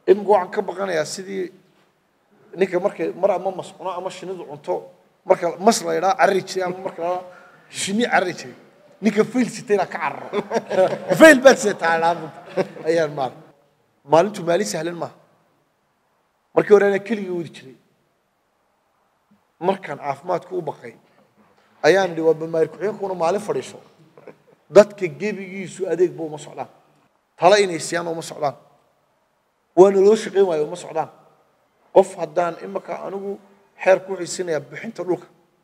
imika waxaan ka baqanayaa sidii ninka markay mar ama mas cuno ama shinidu cunto marka mas la idhaa carari jiray ama marka la shini carari jiray ninka fail sitayna ka cararo fail baad sitaa ayaan maal maalintu maalin sahlan maaha markii hore anaa keligii wadi jiray markaan caafimaadku u baqay ayaan idhi waa bamaari ku-xigeenkuna maalin fadhiiso dadka gebigiisu adeegba uma socdaan tala inay siyaan uma socdaan waana loo shaqayn waayo uma socdaan qof haddaan imaka anigu xeer ku xiisinayaa bixinta dhulka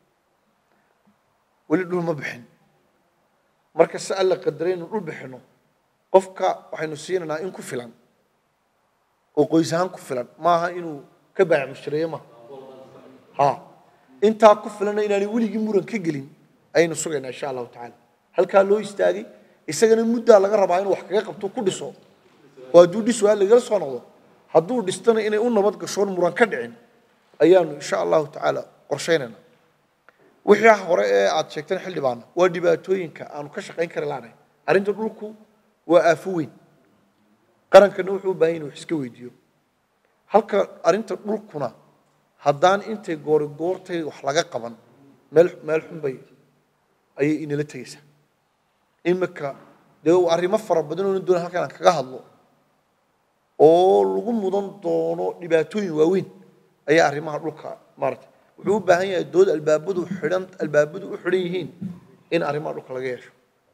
weli dhul ma bixin marka si alla qadaray inuu dhul bixino qofka waxaynu siinaynaa in ku filan oo qoys ahaan ku filan maaha inuu ka baac mushtareeyo maaha ha intaa ku filanna inaanay weligii muran ka gelin ayaynu sugaynaa insha allahu tacaala halkaa loo istaagay isagana muddaa laga rabaa inuu wax kaga qabto ku dhiso oo hadduu dhis waa lagala soo noqdo hadduu dhistana inay u nabad gashoon muran ka dhicin ayaanu insha allahu tacaala qorshaynaynaa wixii hore ee aad sheegteen xildhibaana waa dhibaatooyinka aanu ka shaqayn kari laanahay arrinta dhulku waa aafo weyn qarankana wuxuu u baahan yahay wax iska weydiiyo halka arrinta dhulkuna haddaan intay goori goortay wax laga qaban meel meel xun bay ayay inala tegaysaa imika dee arrimo fara badan oo doona halkan aan kaga hadlo oo lagu mudan doono dhibaatooyin waaweyn ayaa arrimaha dhulka maaragtay wuxuu u baahan yahay dood albaabadu xidhan albaabadu u xidhan yihiin in arrimaha dhulka laga yeesho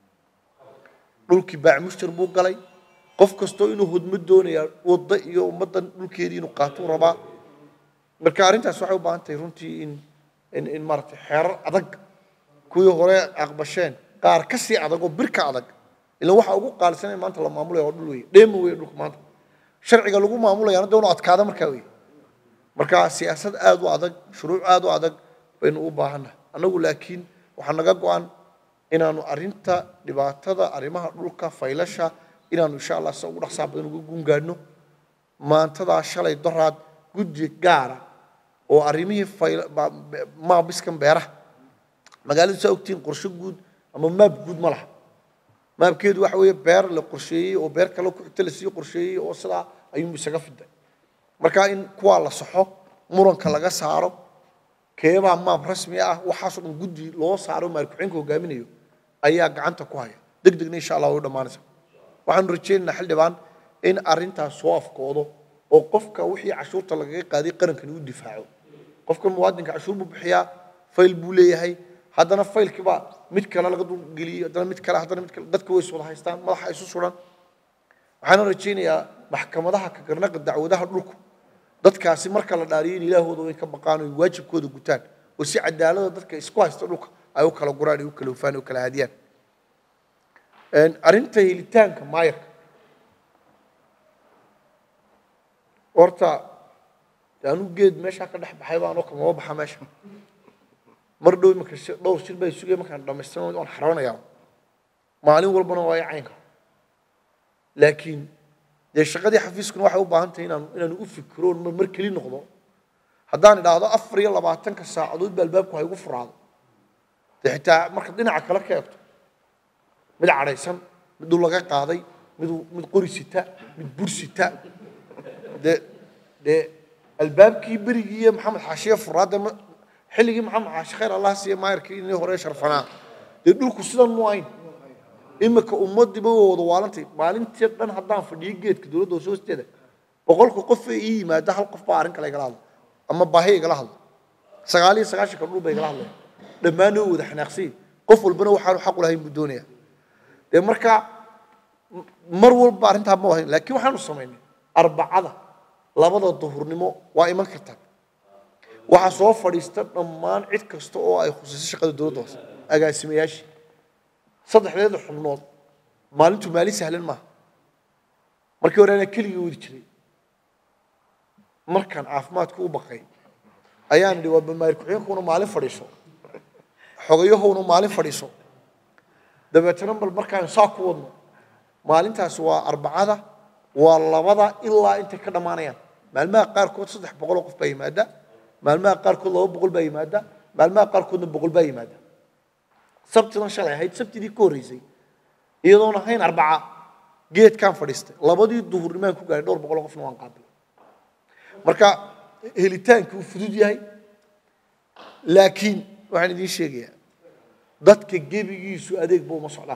dhulkii baac mushtar buu galay qof kastoo inuu hodmo doonayaa wadda iyo ummaddan dhulkeedii inuu qaatuu rabaa marka arrintaas waxay u baahan tahay runtii in in in maaragtay xeerar adag kuwii hore aqbasheen qaar ka sii adag oo bir ka adag ilan waxa ugu qaalisanaya maanta la maamulaya waa dhul weeye dheema weeye dhulka maanta sharciga lagu maamulayaana dee unu adkaada markaa weeye marka siyaasad aad u adag shuruuc aad u adag baynu u baahannahay annagu laakiin waxaa naga go-an inaanu arrinta dhibaatada arrimaha dhulka faylasha inaanu insha allah sida ugu dhaqsaa badan uga gungaadhno maantadaa shalay doraad guddi gaara oo arrimihii fayl- ba- be- maabiskan beeraha magaaladu saa ogtihiin qorshe guud ama maab guud ma laha maabkeedu waxa weeye beer la qorsheeyey oo beer kale ku xigta lasii qorsheeyey oo sidaa ayuu isaga fiday marka in kuwaa la saxo muranka laga saaro keebaa maab rasmi ah waxaasoo dhan guddi loo saaro maalkuxeenka hogaaminayo ayaa gacanta ku haya deg degna insha allah way u dhammaanaysa waxaanu rajaynaynaa xildhibaan in arrintaas soo afkoodo oo qofka wixii cashuurta lagaga qaaday qarankani u difaaco qofka muwaadinka cashuur buu bixiyaa fayl buu leeyahay haddana faylkiibaa mid kale laga dulgeliyey haddana mid kale haddana mid kale dadka way is wada haystaan madaxa isu suran waxaana rajaynayaa maxkamadaha ka garnaqa dacwadaha dhulku dadkaasi marka la dhaariyo in ilaahooda way ka baqaan oo waajibkooda gutaan oo si cadaalada dadka isku haysta dhulka ay u kala guraan ay u kala hufaan ay u kala hadiyaan arrinta helitaanka maayarka horta dee anigu geed meeshaa ka dhex baxay baan oo kamaba baxa meesha mar dhow imaka shi- dhowr shir bay sugaya markaan dhamaystirno waan xaroonayaa maalin walbana waa i caynka laakiin dee shaqadii xafiiskuna waxay u baahan tahay inaan inaanu u fikiro oon mar mar keli noqdo haddaan idhaahdo afar iyo labaatanka saacadood ba albaabku ha igu furaado dee xitaa marka dhinaca kale ka eegto mid cadhaysan mid dhul laga qaaday mid mid qori sita mid bur sita dee dee albaabkii berigii iyo maxamed xaashiye furaadde ma xilligii maxamed xaashi khayr allah siiye maayarkii inii hore sharfanaa dee dhulku sidan mu ayn imika ummadiiba waa wada waalantay maalintii dhan haddaan fadhiyo geedka dowladda hoose hoosteeda boqolka qof ee ii yimaada hal qof baa arrin kale igala hadla ama baahi igala hadla sagaal iyo sagaashanka dhul bay igala hadlaya dhammaan oo wada xanaaqsay qof walbana waxaanu xaq u lahayn buu doonaya dee markaa mar walba arrintaa ma wahayn laakiin waxaanu samaynay arbacada labada duhurnimo waa iman kartaa waxaa soo fadhiista dhammaan cid kasta oo ay khusayso shaqada dowladda hoose agaasimayaashii saddexdeeda xubnood maalintu maalin sahlan maaha markii hore anaa keligii wadi jiray markaan caafimaadku u baqay ayaan idhi waa bamaari ku-xigeenkuna maalin fadhiiso xogayahowna maalin fadhiiso dabeetana bal markaan saa ku wadno maalintaasi waa arbacada waa labada ilaa intay ka dhammaanayaan maalmaha qaarkood saddex boqoloo qof baa yimaada maalmaha qaarkood laba boqol baa yimaada maalmaha qaarkoodna boqol baa yimaada sabtidan shalay ahayd sabtidii ka horreysay iyadoon ahayn arbaca geedkaan fadhiistay labadii duhurnimaan ku gaaray dhowr boqoloo qofna waan qaabilay marka helitaanki uu fudud yahay laakiin waxaan idiin sheegayaa dadka gebigiisu adeegba uma socdaan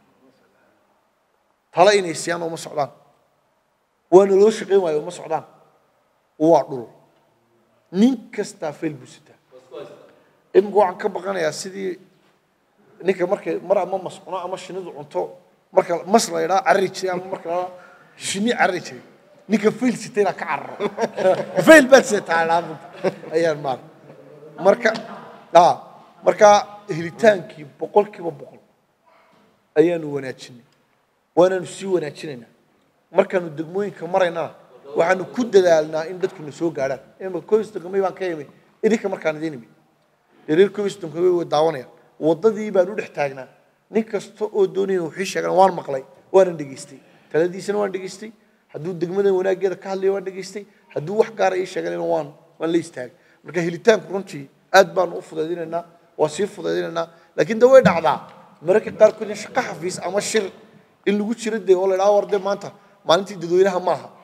tala inay siyaan uma socdaan waana loo shaqayn waayo uma socdaan waa dhul nin kastaa fayl buu sitaa imika waxaan ka baqanayaa sidii ninka markay mar ama mas cuno ama shinidu cunto marka mas la yidhaa carari jiray ama marka la shini carari jiray ninka fayl sitayna ka cararo fayl baad sitaa ayaan maal marka ah marka helitaankii boqolkiiba boqol ayaanu wanaajinay waanaanu sii wanaajinaynaa markaanu degmooyinka maraynana waxaanu ku dadaalnaa in dadkuna soo gaadhaan imika koystonkamay baan ka imi idinka markaan idiin imi reer koystonkamay way daawanayaan waddadii baan u dhex taagnaa nin kasta oo doonaya wixii sheegan waan maqlay waanan dhegaystay taladiisana waan dhegaystay hadduu degmada wanaaggeeda ka hadlaya waan dhegaystay hadduu wax gaara ii sheeganayna waan waan la istaagay marka helitaanku runtii aad baanu u fudaydinaynaa waa sii fudaydinaynaa laakiin de way dhacdaa mararka qaarkood in shaqo xafiis ama shir in lagu jiro dee oo la idhaha war dee maanta maalintii dadweynaha maaha